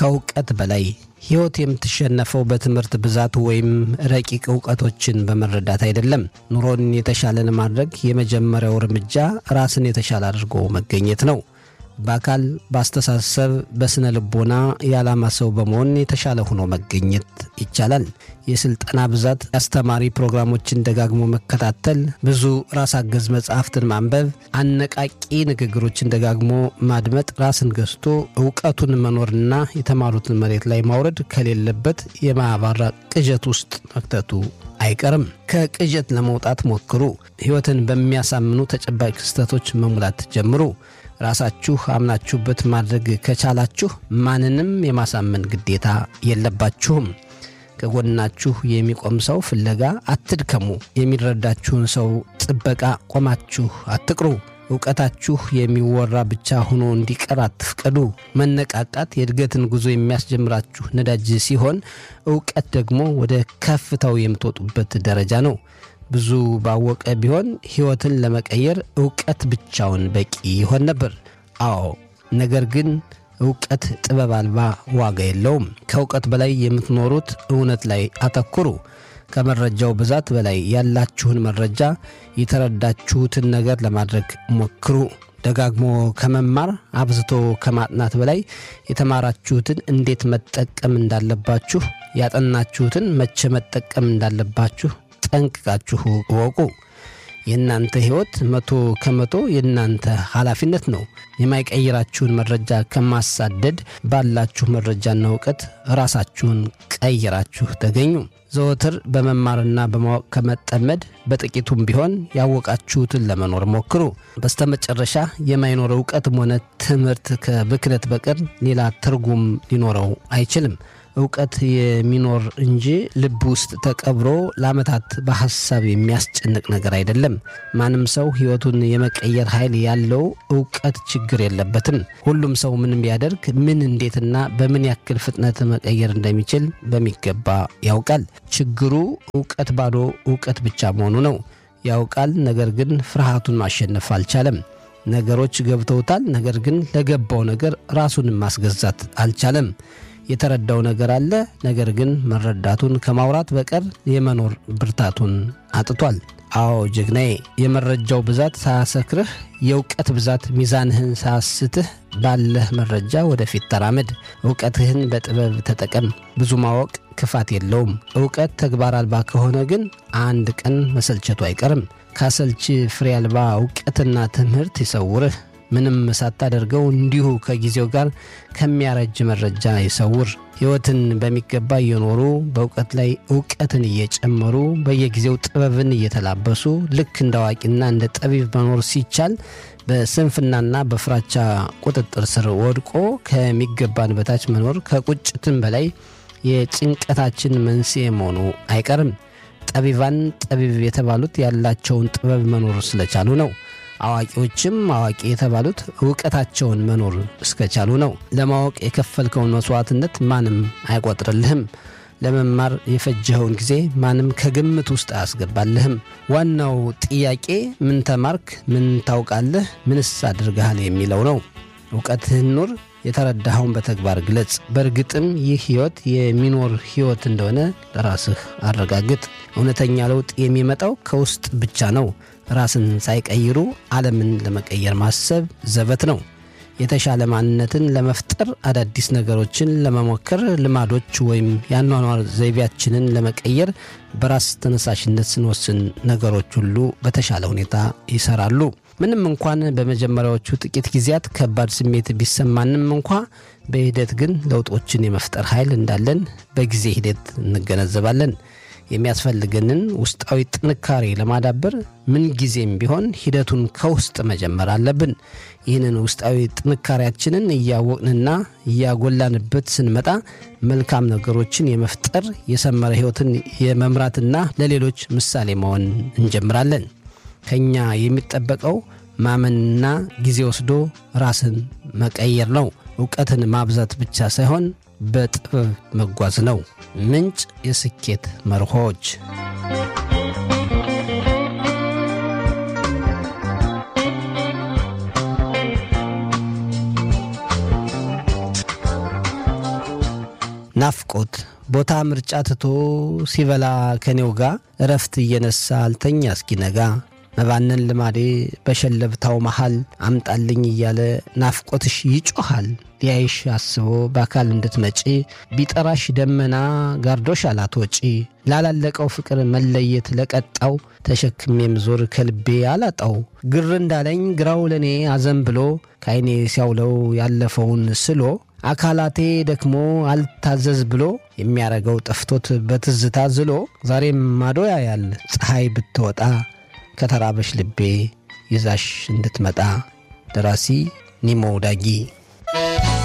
ከእውቀት በላይ ሕይወት የምትሸነፈው በትምህርት ብዛት ወይም ረቂቅ እውቀቶችን በመረዳት አይደለም። ኑሮን የተሻለ ለማድረግ የመጀመሪያው እርምጃ ራስን የተሻለ አድርጎ መገኘት ነው። በአካል፣ በአስተሳሰብ፣ በስነ ልቦና የዓላማ ሰው በመሆን የተሻለ ሆኖ መገኘት ይቻላል። የስልጠና ብዛት፣ የአስተማሪ ፕሮግራሞችን ደጋግሞ መከታተል፣ ብዙ ራስ አገዝ መጽሐፍትን ማንበብ፣ አነቃቂ ንግግሮችን ደጋግሞ ማድመጥ፣ ራስን ገዝቶ እውቀቱን መኖርና የተማሩትን መሬት ላይ ማውረድ ከሌለበት የማያባራ ቅዠት ውስጥ መክተቱ አይቀርም። ከቅዠት ለመውጣት ሞክሩ። ሕይወትን በሚያሳምኑ ተጨባጭ ክስተቶች መሙላት ጀምሩ። ራሳችሁ አምናችሁበት ማድረግ ከቻላችሁ ማንንም የማሳመን ግዴታ የለባችሁም። ከጎናችሁ የሚቆም ሰው ፍለጋ አትድከሙ። የሚረዳችሁን ሰው ጥበቃ ቆማችሁ አትቅሩ። እውቀታችሁ የሚወራ ብቻ ሆኖ እንዲቀር አትፍቀዱ። መነቃቃት የእድገትን ጉዞ የሚያስጀምራችሁ ነዳጅ ሲሆን፣ እውቀት ደግሞ ወደ ከፍታው የምትወጡበት ደረጃ ነው። ብዙ ባወቀ ቢሆን ሕይወትን ለመቀየር እውቀት ብቻውን በቂ ይሆን ነበር። አዎ፣ ነገር ግን እውቀት ጥበብ አልባ ዋጋ የለውም። ከእውቀት በላይ የምትኖሩት እውነት ላይ አተኩሩ። ከመረጃው ብዛት በላይ ያላችሁን መረጃ የተረዳችሁትን ነገር ለማድረግ ሞክሩ። ደጋግሞ ከመማር አብዝቶ ከማጥናት በላይ የተማራችሁትን እንዴት መጠቀም እንዳለባችሁ፣ ያጠናችሁትን መቼ መጠቀም እንዳለባችሁ ጠንቅቃችሁ እወቁ። የእናንተ ሕይወት መቶ ከመቶ የእናንተ ኃላፊነት ነው። የማይቀይራችሁን መረጃ ከማሳደድ ባላችሁ መረጃና እውቀት ራሳችሁን ቀይራችሁ ተገኙ። ዘወትር በመማርና በማወቅ ከመጠመድ በጥቂቱም ቢሆን ያወቃችሁትን ለመኖር ሞክሩ። በስተመጨረሻ የማይኖር እውቀትም ሆነ ትምህርት ከብክነት በቀር ሌላ ትርጉም ሊኖረው አይችልም። እውቀት የሚኖር እንጂ ልብ ውስጥ ተቀብሮ ለዓመታት በሐሳብ የሚያስጨንቅ ነገር አይደለም። ማንም ሰው ሕይወቱን የመቀየር ኃይል ያለው እውቀት ችግር የለበትም። ሁሉም ሰው ምንም ቢያደርግ ምን፣ እንዴትና በምን ያክል ፍጥነት መቀየር እንደሚችል በሚገባ ያውቃል። ችግሩ እውቀት ባዶ እውቀት ብቻ መሆኑ ነው። ያውቃል፣ ነገር ግን ፍርሃቱን ማሸነፍ አልቻለም። ነገሮች ገብተውታል፣ ነገር ግን ለገባው ነገር ራሱን ማስገዛት አልቻለም። የተረዳው ነገር አለ። ነገር ግን መረዳቱን ከማውራት በቀር የመኖር ብርታቱን አጥቷል። አዎ ጀግናዬ፣ የመረጃው ብዛት ሳያሰክርህ፣ የእውቀት ብዛት ሚዛንህን ሳያስትህ ባለህ መረጃ ወደፊት ተራመድ። እውቀትህን በጥበብ ተጠቀም። ብዙ ማወቅ ክፋት የለውም። እውቀት ተግባር አልባ ከሆነ ግን አንድ ቀን መሰልቸቱ አይቀርም። ካሰልች ፍሬ አልባ እውቀትና ትምህርት ይሰውርህ። ምንም ሳታደርገው እንዲሁ ከጊዜው ጋር ከሚያረጅ መረጃ ይሰውር። ሕይወትን በሚገባ እየኖሩ በእውቀት ላይ እውቀትን እየጨመሩ በየጊዜው ጥበብን እየተላበሱ ልክ እንደ አዋቂና እንደ ጠቢብ መኖር ሲቻል በስንፍናና በፍራቻ ቁጥጥር ስር ወድቆ ከሚገባን በታች መኖር ከቁጭትም በላይ የጭንቀታችን መንስኤ መሆኑ አይቀርም። ጠቢባን ጠቢብ የተባሉት ያላቸውን ጥበብ መኖር ስለቻሉ ነው። አዋቂዎችም አዋቂ የተባሉት እውቀታቸውን መኖር እስከቻሉ ነው። ለማወቅ የከፈልከውን መስዋዕትነት ማንም አይቆጥርልህም። ለመማር የፈጀኸውን ጊዜ ማንም ከግምት ውስጥ አያስገባልህም። ዋናው ጥያቄ ምን ተማርክ፣ ምን ታውቃለህ፣ ምንስ አድርገሃል የሚለው ነው። እውቀትህን ኑር፣ የተረዳኸውን በተግባር ግለጽ። በእርግጥም ይህ ሕይወት የሚኖር ሕይወት እንደሆነ ለራስህ አረጋግጥ። እውነተኛ ለውጥ የሚመጣው ከውስጥ ብቻ ነው። ራስን ሳይቀይሩ ዓለምን ለመቀየር ማሰብ ዘበት ነው። የተሻለ ማንነትን ለመፍጠር አዳዲስ ነገሮችን ለመሞከር ልማዶች ወይም የአኗኗር ዘይቤያችንን ለመቀየር በራስ ተነሳሽነት ስንወስን ነገሮች ሁሉ በተሻለ ሁኔታ ይሰራሉ። ምንም እንኳን በመጀመሪያዎቹ ጥቂት ጊዜያት ከባድ ስሜት ቢሰማንም እንኳ በሂደት ግን ለውጦችን የመፍጠር ኃይል እንዳለን በጊዜ ሂደት እንገነዘባለን። የሚያስፈልገንን ውስጣዊ ጥንካሬ ለማዳበር ምንጊዜም ቢሆን ሂደቱን ከውስጥ መጀመር አለብን። ይህንን ውስጣዊ ጥንካሬያችንን እያወቅንና እያጎላንበት ስንመጣ መልካም ነገሮችን የመፍጠር የሰመረ ሕይወትን የመምራትና ለሌሎች ምሳሌ መሆን እንጀምራለን። ከኛ የሚጠበቀው ማመንና ጊዜ ወስዶ ራስን መቀየር ነው። እውቀትን ማብዛት ብቻ ሳይሆን በጥበብ መጓዝ ነው። ምንጭ የስኬት መርሆች ናፍቆት ቦታ ምርጫ ትቶ ሲበላ ከኔው ጋ እረፍት እየነሳ አልተኛ እስኪነጋ መባነን ልማዴ በሸለብታው መሃል አምጣልኝ እያለ ናፍቆትሽ ይጮኻል። ሊያይሽ አስቦ በአካል እንድትመጪ ቢጠራሽ ደመና ጋርዶሽ አላትወጪ ላላለቀው ፍቅር መለየት ለቀጣው ተሸክሜም ዞር ከልቤ አላጣው ግር እንዳለኝ ግራው ለእኔ አዘን ብሎ ከዐይኔ ሲያውለው ያለፈውን ስሎ አካላቴ ደክሞ አልታዘዝ ብሎ የሚያረገው ጠፍቶት በትዝታ ዝሎ ዛሬም ማዶ ያያል ፀሐይ ብትወጣ ከተራበሽ ልቤ ይዛሽ እንድትመጣ ደራሲ ኒሞ ዳጊ